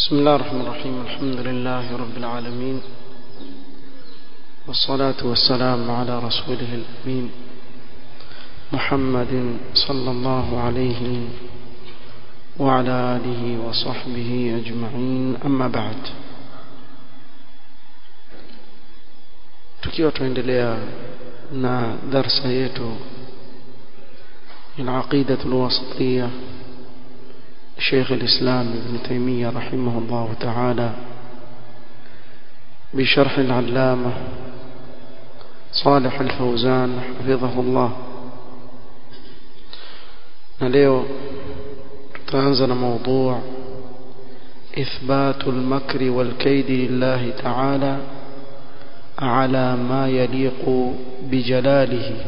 بسم الله الرحمن الرحيم الحمد لله رب العالمين والصلاة والسلام على رسوله الأمين محمد صلى الله عليه وعلى آله وصحبه أجمعين أما بعد tukiwa tuendelea na darsa yetu العقيدة الوسطية شيخ الإسلام ابن تيمية رحمه الله تعالى بشرح العلامة صالح الفوزان حفظه الله نليو تنزل موضوع إثبات المكر والكيد لله تعالى على ما يليق بجلاله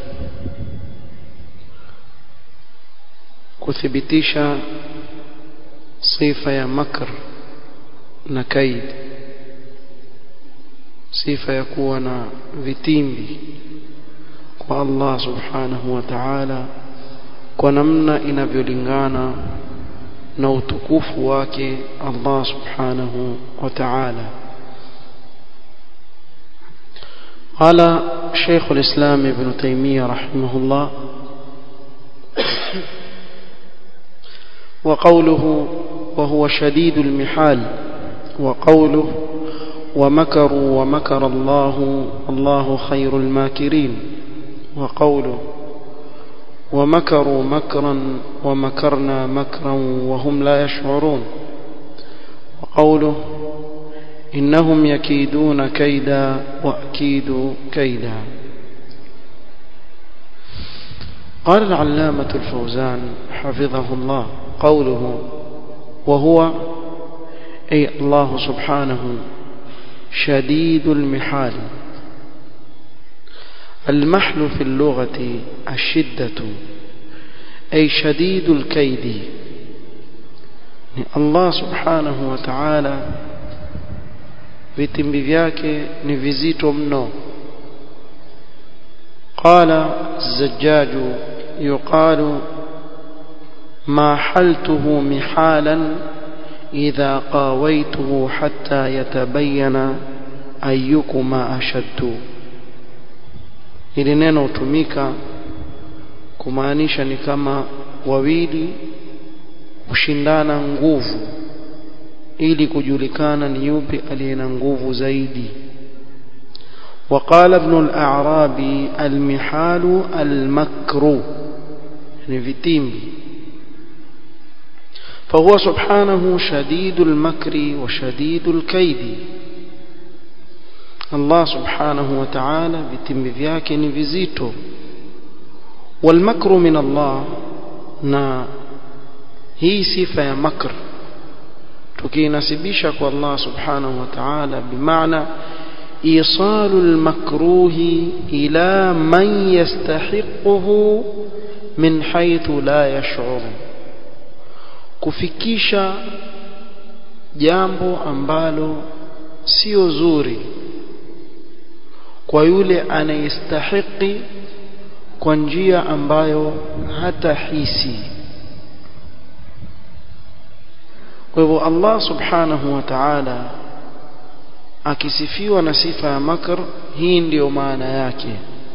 kuthibitisha sifa ya makr na kaid sifa ya kuwa na vitimbi kwa Allah subhanahu wa ta'ala kwa namna inavyolingana na utukufu wake Allah subhanahu wa ta'ala قال شيخ الإسلام ابن تيمية رحمه الله وقوله وهو شديد المحال وقوله ومكروا ومكر الله الله خير الماكرين وقوله ومكروا مكرا ومكرنا مكرا وهم لا يشعرون وقوله إنهم يكيدون كيدا وأكيد كيدا قال العلامة الفوزان حفظه الله قوله وهو أي الله سبحانه شديد المحال المحل في اللغة الشدة أي شديد الكيد الله سبحانه وتعالى vitimbi vyake ni vizito mno قال الزجاج يقال ما حلته محالا إذا قاويته حتى يتبين أيكما أشد ili neno hutumika kumaanisha ni kama wawili kushindana nguvu ili kujulikana ni yupi aliye na nguvu zaidi وقال ابن الأعرابي المحال المكر يعني vitimbi فهو سبحانه شديد المكر وشديد الكيد الله سبحانه وتعالى vitimbi vyake ni vizito والمكر من الله na hii sifa ya makr tukiinasibisha kwa Allah subhanahu wa ta'ala bimaana إيصال المكروه إلى من يستحقه من حيث لا يشعر kufikisha jambo ambalo sio zuri kwa yule anayestahiki kwa njia ambayo hata hisi kwa hivyo Allah subhanahu wa ta'ala akisifiwa na sifa ya makr hii ndiyo maana yake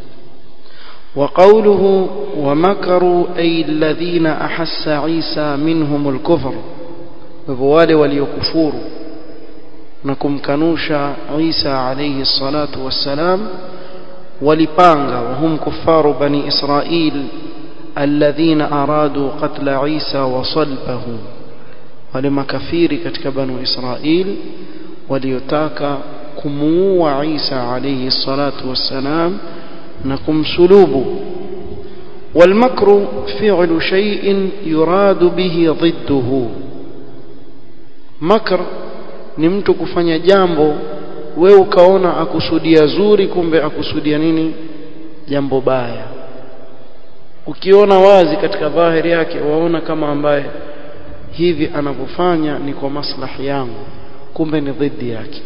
وقوله ومكروا أي الذين أحس عيسى منهم الكفر وبوالي وليكفور نكم كنوش عيسى عليه الصلاة والسلام ولبانغا وهم كفار بني إسرائيل الذين أرادوا قتل عيسى وصلبه ولما كفير كتك بنو إسرائيل وليتاك كمو عيسى عليه الصلاة والسلام نكم سلوب والمكر فعل شيء يراد به ضده مكر ni mtu kufanya jambo wewe ukaona akusudia zuri kumbe akusudia nini jambo baya ukiona wazi katika dhahiri yake waona kama ambaye hivi anavyofanya ni kwa maslahi yangu kumbe ni dhidi yake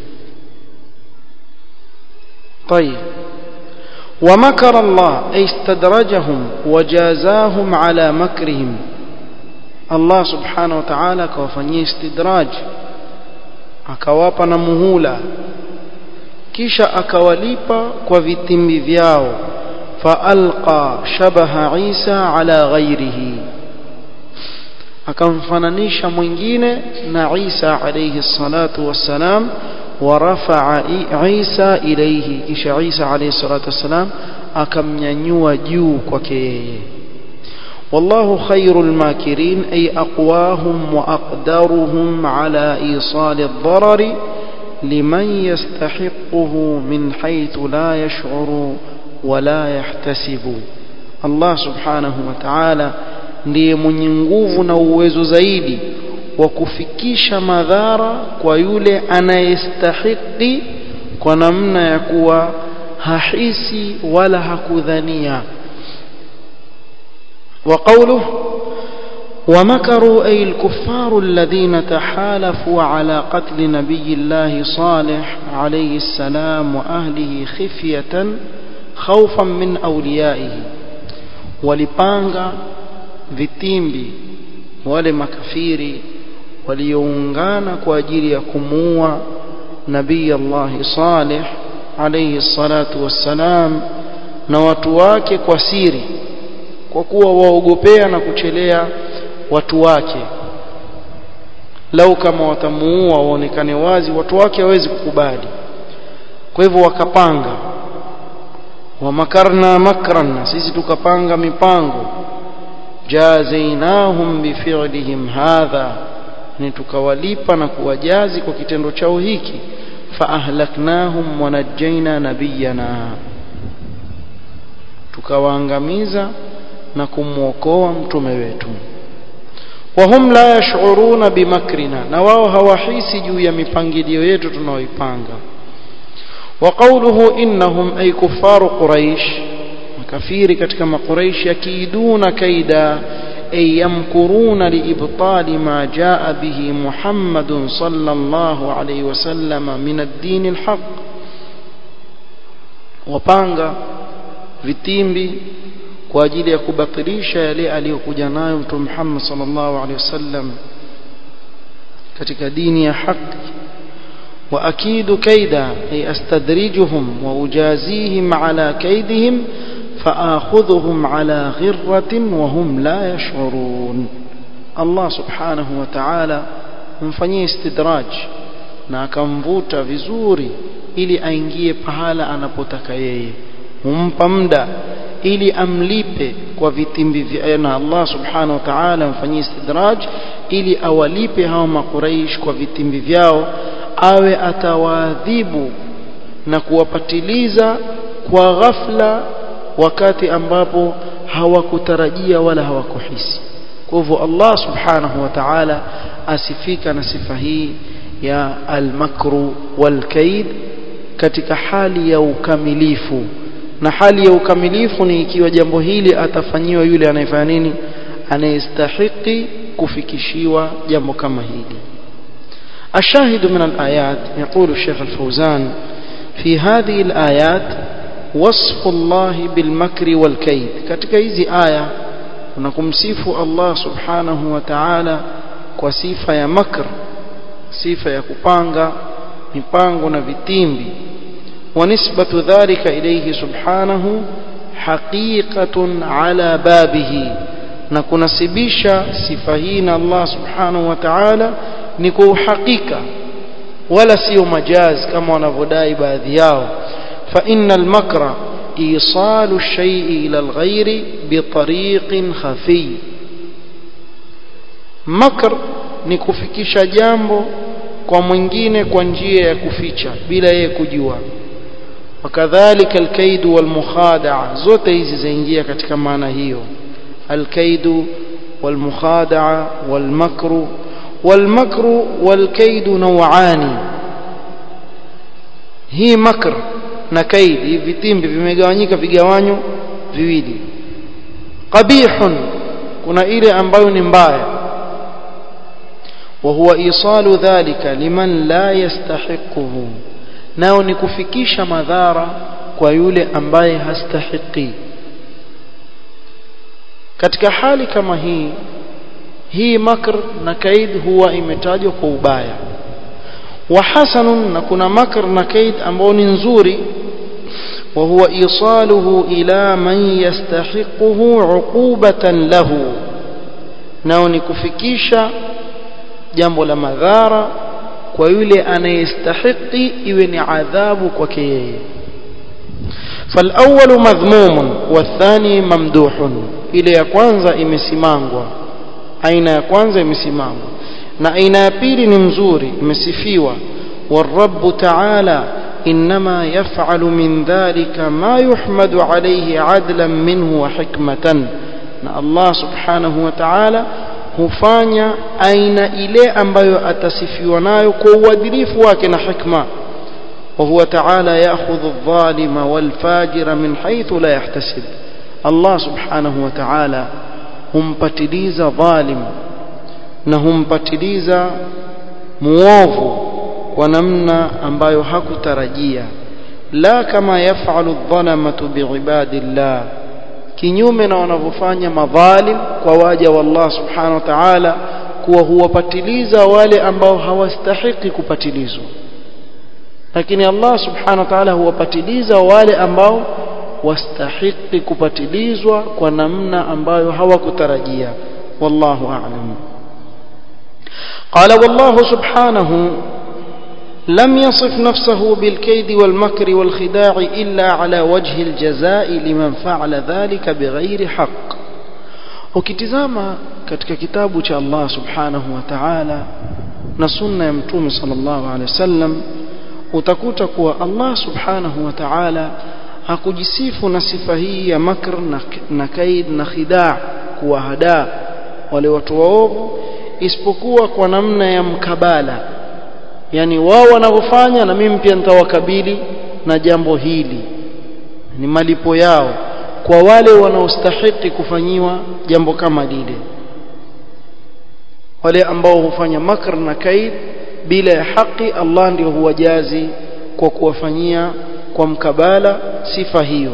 طيب ومكر الله أي استدرجهم وجازاهم على مكرهم Allah subhanahu wa ta'ala akawafanyia istidraj akawapa na muhula kisha akawalipa kwa vitimbi vyao faalqa shabaha Isa ala ghairihi akamfananisha mwingine na Isa alayhi salatu wassalam ورفع عيسى إليه kisha Isa alayhi salatu wassalam akamnyanyua juu kwake yeye والله خير الماكرين أي أقواهم وأقدرهم على إيصال الضرر لمن يستحقه من حيث لا يشعر ولا يحتسب الله سبحانه وتعالى ndiye mwenye nguvu na uwezo zaidi wa kufikisha madhara kwa yule anayestahiki kwa namna ya kuwa hahisi wala hakudhania وقوله ومكروا أي الكفار الذين تحالفوا على قتل نبي الله صالح عليه السلام وأهله خفية خوفا من أوليائه ولبانغا vitimbi wale makafiri walioungana kwa ajili ya kumuua nabii Allah Saleh alayhi salatu wassalam na watu wake kwa siri kwa kuwa waogopea na kuchelea watu wake lau kama watamuua waonekane wazi watu wake hawezi kukubali kwa hivyo wakapanga wamakarna makran sisi tukapanga mipango jazainahum bifi'lihim hadha ni tukawalipa na kuwajazi kwa kitendo chao hiki faahlaknahum wanajjaina nabiyana tukawaangamiza na kumwokoa mtume wetu wahum la yash'uruna bimakrina na wao hawahisi juu ya mipangilio yetu tunaoipanga وقوله إنهم أي كفار قريش makafiri katika makuraishi yakiduna kaida ay yamkuruna liibtali ma jaa bihi Muhammadun sallallahu alayhi wasallam min ad-din al-haq wapanga vitimbi kwa ajili ya kubatilisha yale aliyokuja nayo Mtume Muhammad sallallahu alayhi wasallam katika dini ya haki وأكيد كيدا أي أستدرجهم وأجازيهم على كيدهم فآخذهم على غرة وهم لا يشعرون الله سبحانه وتعالى mfanyie istidraj na akamvuta vizuri ili aingie pahala anapotaka yeye humpa muda ili amlipe kwa vitimbi na Allah subhanahu wa ta'ala mfanyie istidraj ili awalipe hao makuraish kwa vitimbi vyao awe atawaadhibu na kuwapatiliza kwa ghafla wakati ambapo hawakutarajia wala hawakuhisi kwa hivyo Allah subhanahu wa ta'ala asifika na sifa hii ya al-makru wal-kaid katika hali ya ukamilifu na hali ya ukamilifu ni ikiwa jambo hili atafanyiwa yule anayefanya nini anayestahiki kufikishiwa jambo kama hili الشاهد من الآيات يقول الشيخ الفوزان في هذه الآيات وصف الله بالمكر والكيد katika hizi aya unakumsifu Allah subhanahu wa ta'ala kwa sifa ya makr sifa ya kupanga mipango na vitimbi ونسبة ذلك إليه سبحانه حقيقة على بابه نكنسبisha sifa hii na Allah subhanahu wa ta'ala ni kwa uhakika wala sio majaz kama wanavyodai baadhi yao fa innal makra isalu shay'i ila alghayri bitariqin khafi makr ni kufikisha jambo kwa mwingine kwa njia ya kuficha bila yeye kujua wakadhalika alkaidu walmukhada'a zote hizi zaingia katika maana hiyo alkaidu walmukhada'a walmakru والمكر والكيد نوعان hii makr na kaid hivi vitimbi vimegawanyika vigawanyo viwili qabihun kuna ile ambayo ni mbaya wa huwa isalu dhalika liman la yastahiquhu nao ni kufikisha madhara kwa yule ambaye hastahiki katika hali kama hii hii makr na kaid huwa imetajwa kwa ubaya wa hasanun na kuna makr na kaid ambao ni nzuri وهو إيصاله إلى من يستحقه عقوبة له nao ni kufikisha jambo la madhara kwa yule anayestahiki iwe ni adhabu kwake yeye فالأول مذموم والثاني ممدوح ile ya kwanza imesimangwa aina ya kwanza imesimangwa na aina ya pili ni mzuri imesifiwa والرب تعالى إنما يفعل من ذلك ما يحمد عليه عدلا منه وحكمة na Allah subhanahu wa ta'ala hufanya aina ile ambayo atasifiwa nayo kwa uadilifu wake na hikma وهو تعالى يأخذ الظالم والفاجر من حيث لا يحتسب الله سبحانه وتعالى humpatiliza dhalim na humpatiliza muovu kwa namna ambayo hakutarajia la kama yafalu dhalamatu biibadillah kinyume na wanavyofanya madhalim kwa waja wa Allah subhanahu wa ta'ala kuwa huwapatiliza wale ambao hawastahiki kupatilizwa lakini Allah subhanahu wa ta'ala huwapatiliza wale ambao wastahiki kupatilizwa kwa namna ambayo hawakutarajia wallahu a'lam قال والله سبحانه لم يصف نفسه بالكيد والمكر والخداع إلا على وجه الجزاء لمن فعل ذلك بغير حق ukitizama katika kitabu cha Allah subhanahu wa ta'ala na sunna ya mtume sallallahu alaihi wasallam utakuta kuwa Allah subhanahu wa ta'ala hakujisifu na sifa hii ya makr na, na kaid na khidaa kuwahadaa wale watu waovu isipokuwa kwa namna ya mkabala yani wao wanavyofanya na mimi pia nitawakabili na jambo hili ni malipo yao kwa wale wanaostahiki kufanyiwa jambo kama lile wale ambao hufanya makr na kaid bila ya haki Allah ndio huwajazi kwa kuwafanyia kwa mkabala sifa hiyo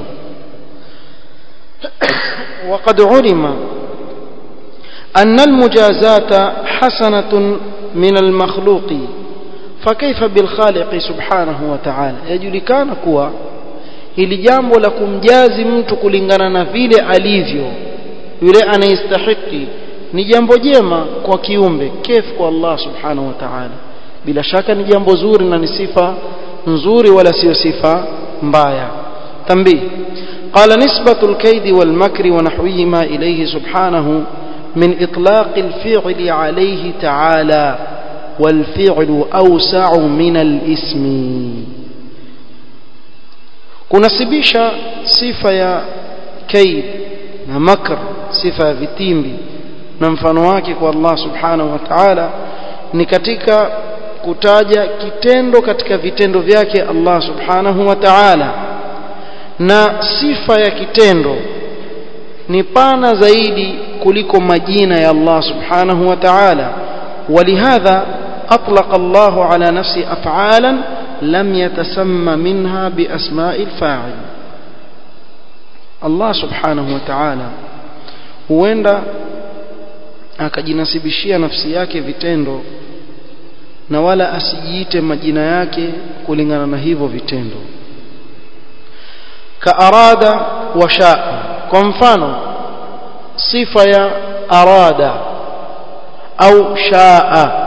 وقد علم أن المجازات حسنة من المخلوق فكيف بالخالق سبحانه وتعالى يجلكان كوا hili jambo la kumjazi mtu kulingana na vile alivyo yule anayestahiki ni jambo jema kwa kiumbe kef kwa Allah subhanahu wa ta'ala bila shaka ni jambo zuri na ni sifa nzuri wala sio sifa mbaya tambih قال نسبة الكيد والمكر ونحوهما إليه سبحانه من إطلاق الفعل عليه تعالى والفعل أوسع من الاسم kunasibisha sifa ya kaid na makr sifa ya vitimbi na mfano wake kwa Allah subhanahu wa ta'ala ni katika kutaja kitendo katika vitendo vyake Allah subhanahu wa ta'ala na sifa ya kitendo ni pana zaidi kuliko majina ya Allah subhanahu wa ta'ala ولهذا أطلق الله على نفسه أفعالا لم يتسمى منها بأسماء الفاعل الله سبحانه وتعالى huenda akajinasibishia nafsi yake vitendo na wala asijiite majina yake kulingana na hivyo vitendo kaarada wa shaa kwa mfano sifa ya arada au shaa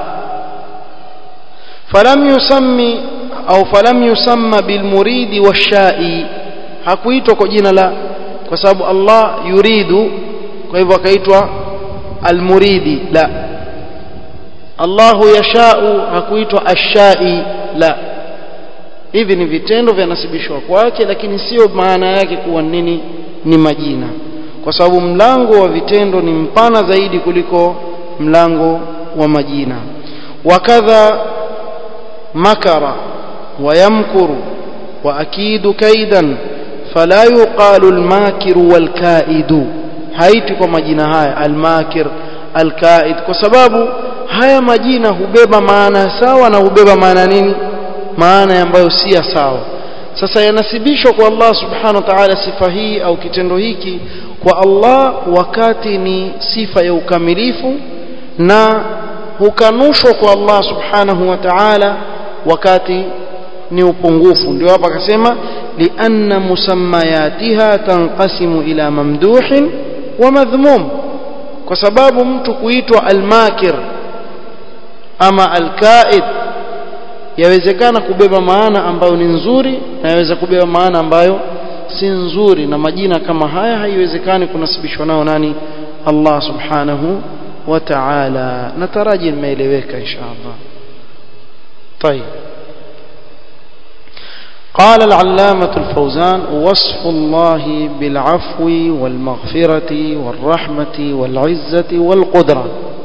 falam yusammi au falam yusamma bilmuridi washai hakuitwa kwa jina la kwa sababu Allah yuridu kwa hivyo akaitwa almuridi la Allahu yashau hakuitwa ashai la hivi ni vitendo vyanasibishwa kwake lakini sio maana yake kuwa nini ni majina kwa sababu mlango wa vitendo ni mpana zaidi kuliko mlango wa majina wakadha makara ويمكر وأكيد كيدا فلا يقال الماكر والكائد haiti kwa majina haya almakir alkaid kwa sababu haya majina hubeba maana sawa na hubeba maana nini maana ambayo si sawa sasa yanasibishwa kwa Allah subhanahu wa ta'ala sifa hii au kitendo hiki kwa Allah wakati ni sifa ya ukamilifu na hukanushwa kwa Allah subhanahu wa ta'ala wakati ni upungufu ndio hapa akasema lianna musammayatiha tanqasimu ila mamduhin wa madhmum kwa sababu mtu kuitwa almakir ama alkaid yawezekana kubeba maana ambayo ni nzuri na yaweza kubeba maana ambayo si nzuri na majina kama haya haiwezekani kunasibishwa nao nani Allah subhanahu wa ta'ala nataraji nimeeleweka inshallah طيب قال العلامة الفوزان وصف الله بالعفو والمغفرة والرحمة والعزة والقدرة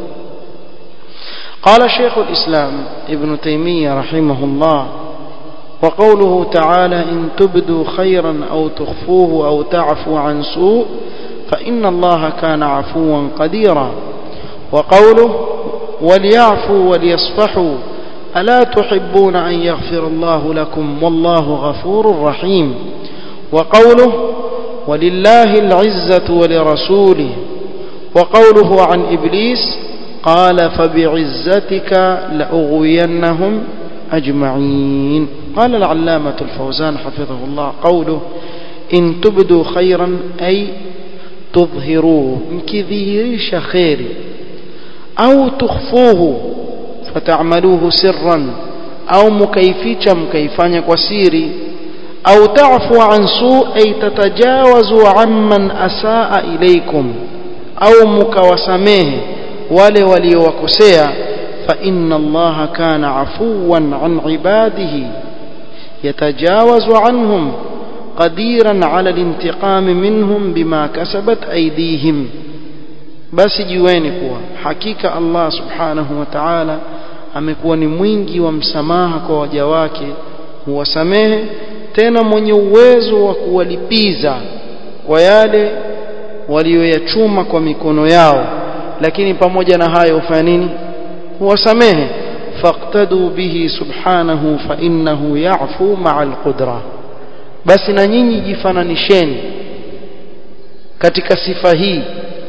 قال شيخ الإسلام ابن تيمية رحمه الله وقوله تعالى إن تبدوا خيرا أو تخفوه أو تعفو عن سوء فإن الله كان عفوا قديرا وقوله وليعفوا وليصفحوا ألا تحبون أن يغفر الله لكم والله غفور رحيم وقوله ولله العزة ولرسوله وقوله عن إبليس قال فبعزتك لأغوينهم أجمعين قال العلامة الفوزان حفظه الله قوله إن تبدوا خيرا أي تظهروه مكذيريش خيري أو تخفوه فتعملوه سرا أو مكيفيشا مكيفانيا وسيري أو تعفو عن سوء أي تتجاوزوا عمن أساء إليكم أو مكوسميه wale waliowakosea fa inna allaha kana afuwan an ibadihi yatajawazu anhum qadiran ala alintiqam minhum bima kasabat aydihim basi jueni kuwa hakika Allah subhanahu wa ta'ala amekuwa ni mwingi wa msamaha kwa waja wake huwasamehe tena mwenye uwezo wa kuwalipiza kwa yale walioyachuma kwa mikono yao lakini pamoja na hayo ufanya nini huwasamehe faqtadu bihi subhanahu fa innahu ya'fu ma'a alqudra basi na nyinyi jifananisheni katika sifa hii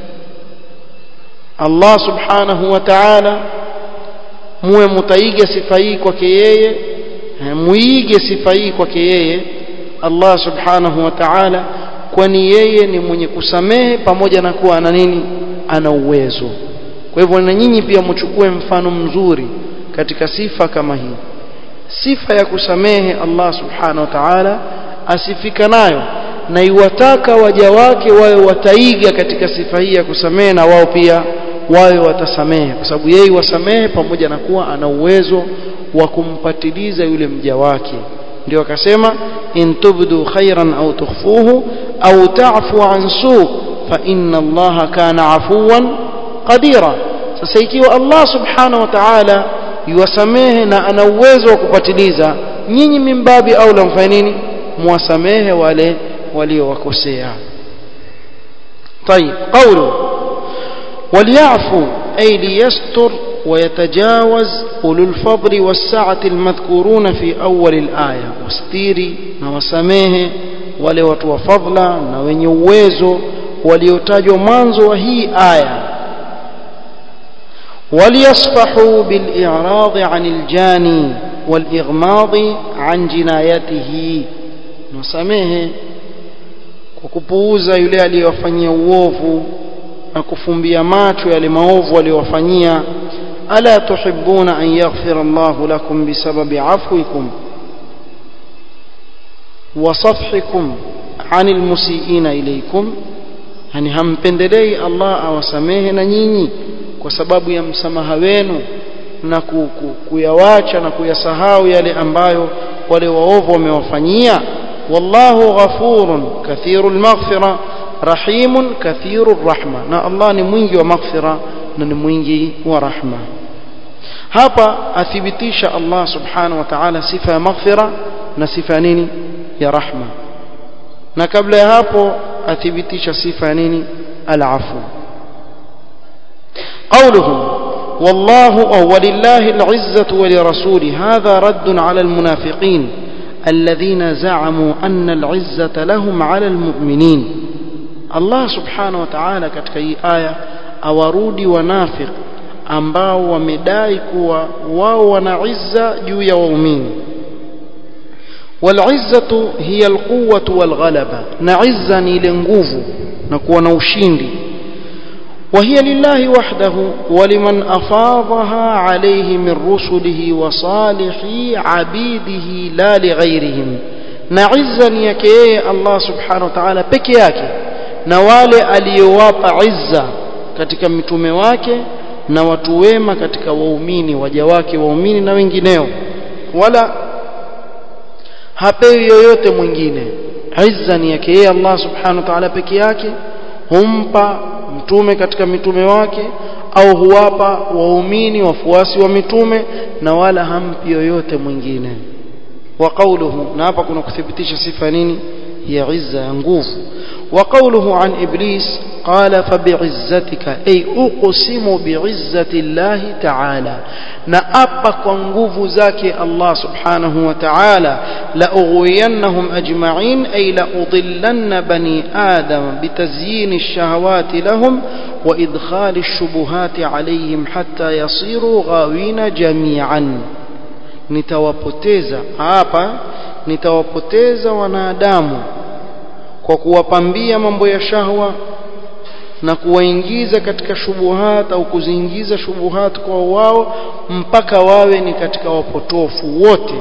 Allah subhanahu wa ta'ala muwe mutaiga sifa hii kwake yeye muige sifa hii kwake yeye Allah subhanahu wa ta'ala kwani yeye ni mwenye kusamehe pamoja na kuwa ana nini ana uwezo kwa hivyo na nyinyi pia mchukue mfano mzuri katika sifa kama hii sifa ya kusamehe Allah subhanahu wa ta'ala asifika nayo na iwataka waja wake wawe wataiga katika sifa hii ya kusamehe na wao pia wawe watasamehe kwa sababu yeye wasamehe pamoja na kuwa ana uwezo wa kumpatiliza yule mja wake ndio akasema in tubdu khairan au tukhfuhu au ta'fu an su fa inna allaha kana afuwan qadira sasa ikiwa Allah subhanahu wa ta'ala yuwasamehe na ana uwezo wa kupatiliza nyinyi mimbabi au la mfanye nini muwasamehe wale waliowakosea طيب قوله وليعفوا أي ليستر ويتجاوز أولو الفضل والسعة المذكورون في أول الآية واستيري نوسميه wale watu wa fadla na wenye uwezo waliotajwa mwanzo wa hii aya وليصفحوا بالإعراض عن الجاني والإغماض عن جنايته نسميه kwa kupuuza yule aliyowafanyia uovu na kufumbia macho yale maovu aliyowafanyia ala tuhibbuna an yaghfira Allah lakum bisababi afwikum wa safhikum anil musiiina ilaykum yani hampendelei Allah awasamehe na nyinyi kwa sababu ya msamaha wenu na kuyawacha na kuyasahau yale ambayo wale waovu wamewafanyia wallahu ghafurun kathirul maghfira rahimun kathirur rahma na Allah ni mwingi wa maghfira na ni mwingi wa rahma hapa athibitisha Allah subhanahu wa ta'ala sifa ya maghfira na sifa nini ya rahma na kabla ya hapo athibitisha sifa ya nini al-afu قوله والله ولله العزة ولرسوله هذا رد على المنافقين الذين زعموا أن العزة لهم على المؤمنين الله سبحانه وتعالى katika hii aya awarudi wanafiq ambao wamedai kuwa wao wana izza juu ya waumini والعزة هي القوة والغلبة نعزة ile nguvu na kuwa na ushindi وهي لله وحده ولمن أفاضها عليه من رسله وصالح عبيده لا لغيرهم نعزا يكيه الله سبحانه وتعالى peke yake na wale aliyowapa izza katika mitume wake na watu wema katika waumini waja wake waumini na wengineo wala hapewi yoyote mwingine izza ni yake yeye Allah subhanahu wa ta'ala peke yake humpa mtume katika mitume wake au huwapa waumini wafuasi wa mitume na wala hampi yoyote mwingine wa qawluhu na hapa kuna kuthibitisha sifa nini ya izza ya nguvu wa qawluhu an iblis qala fa bi'izzatika ay uqsimu bi'izzati Allah ta'ala na apa kwa nguvu zake Allah subhanahu wa ta'ala la ughwiyannahum ajma'in ay la udillanna bani adam bitazyin ash-shahawati lahum wa idkhal ash-shubuhati alayhim hatta yasiru ghawina jami'an nitawapoteza hapa nitawapoteza wanadamu kwa kuwapambia mambo ya shahwa na kuwaingiza katika shubuhat au kuziingiza shubuhat kwa wao mpaka wawe ni katika wapotofu wote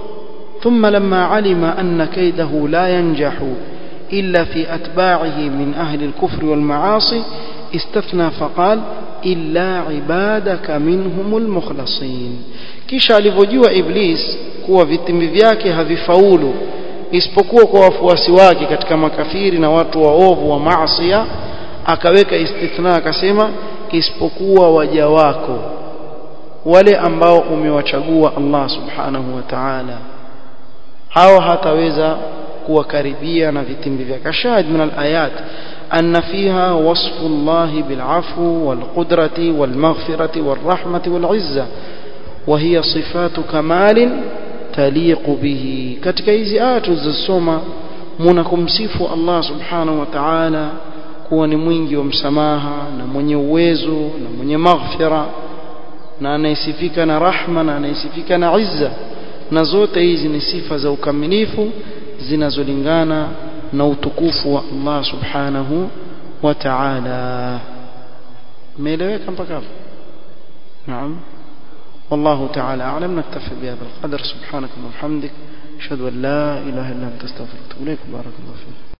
ثم لما علم أن كيده لا ينجح إلا في أتباعه من أهل الكفر والمعاصي استثنى فقال إلا عبادك منهم المخلصين kisha alivyojua iblis kuwa vitimbi vyake havifaulu isipokuwa kwa wafuasi wake katika makafiri na watu waovu wa maasiya akaweka istithna akasema isipokuwa waja wako wale ambao umewachagua Allah subhanahu wa ta'ala hao hataweza kuwakaribia na vitimbi vyake shahid min alayat أن فيها وصف الله بالعفو والقدرة والمغفرة والرحمة والعزة وهي صفات كمال تليق به katika hizi aya tulizosoma mnakumsifu Allah subhanahu wa ta'ala kuwa ni mwingi wa msamaha na mwenye uwezo na mwenye maghfira na anayesifika na rahma na anayesifika na izza na zote hizi ni sifa za ukamilifu zinazolingana na utukufu wa Allah subhanahu wa ta'ala umeeleweka mpaka hapo naam والله تعالى أعلم نكتفي بهذا القدر سبحانك اللهم وبحمدك أشهد أن لا إله إلا أنت استغفرك وأتوب إليك بارك الله فيك